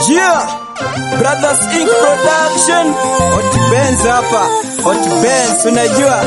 Yeah, Brothers Inc Production. Hot Benz hapa. Hot Benz unajua.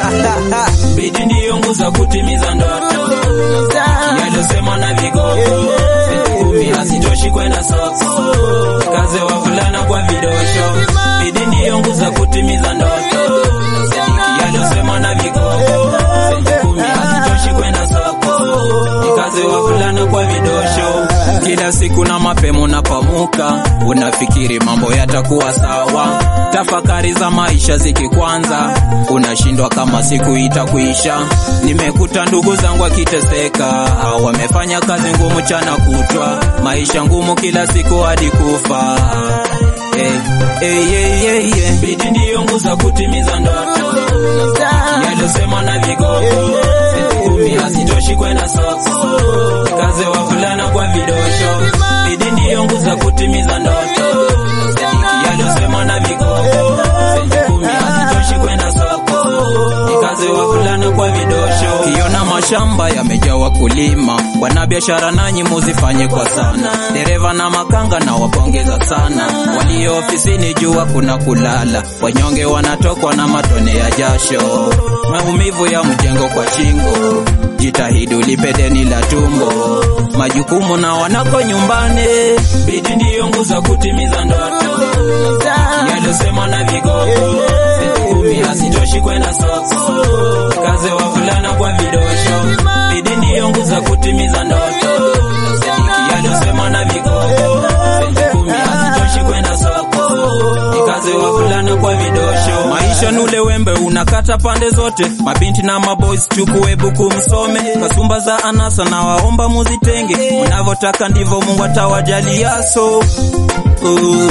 Bidii ndiyo nguzo ya kutimiza ndoto yaliyosema na vigogo. Kumi hazitoshi kwenda soko, kaze wavulana kwa vidosho. Bidii ndiyo nguzo ya kutimiza ndoto yaliyosema na vigogo. Kumi hazitoshi kwenda soko, kaze wavulana kwa vidosho. Kila siku na mapema unapamuka, unafikiri mambo yatakuwa sawa. Tafakari za maisha zikikwanza, unashindwa kama siku itakuisha. Nimekuta ndugu zangu wakiteseka, wamefanya kazi ngumu chana kutwa, maisha ngumu kila siku hadi kufa. Hey, hey, hey, hey, hey. Bidii ndiyo nguzo ya kutimiza ndoto yaliyosema na vigogo. Kumi hazitoshi kwenda soko, kaze wavulana kwa vidosho. Bidii ndiyo nguzo ya kutimiza ndoto yaliyosema na vigogo. Kumi hazitoshi kwenda soko, kaze wavulana kwa vidosho. Kiona mashamba yamejaa wakulima, wanabiashara nanyi muzifanye kwa sana. Dereva na makanga na wapongeza sana, walio ofisini jua kuna kulala, wanyonge wanatokwa na matone ya jasho, maumivu ya mjengo kwa shingo. Jitahidi ulipe deni la tumbo, majukumu na wanako nyumbani. Bidii ndiyo nguzo ya kutimiza ndoto yaliyosema na vigogo. Kumi hazitoshi kwenda soko, kaze wavulana kwa vidosho. Bidii ndiyo nguzo ya kutimiza ndoto yaliyosema na vigogo. Kumi hazitoshi kwenda soko, kaze wavulana kwa vidosho. Maisha nule wembe unakata pande zote, mabinti na maboys chukue buku msome, kasumba za anasa na waomba muzitenge, mnavyotaka ndivyo Mungu atawajalia so uh,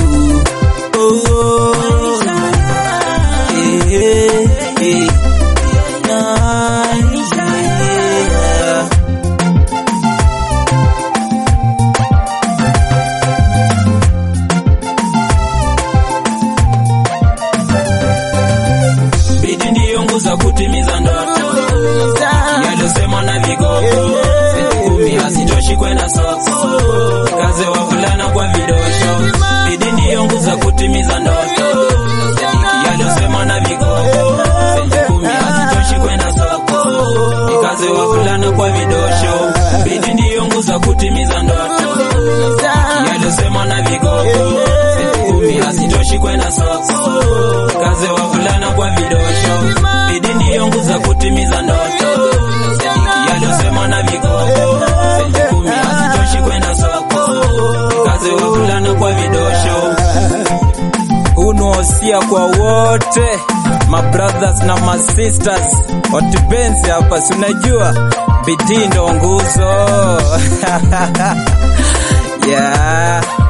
uh, eh, eh, yeah. Bidii ndiyo nguzo ya kutimiza ndoto yaliyosema na vigogo. Kumi hazitoshi kwenda soko, kaze wavulana kwa vidosho. Bidii ndiyo nguzo ya kutimiza ndoto yaliyosema na vigogo. Kumi hazitoshi kwenda soko, kaze wavulana kwa vidosho. Bidii ndiyo nguzo ya kutimiza ndoto yaliyosema na vigogo. Kumi hazitoshi kwenda soko, kaze wavulana kwa vidosho. Bidii ndiyo nguzo ya kutimiza ndoto yaliyosema na vigogo. Kumi hazitoshi kwenda soko, kaze wavulana kwa vidosho. Unaosia kwa wote ma brothers na ma sisters. Hot Benz hapa, si unajua bidii ndo nguzo. yeah.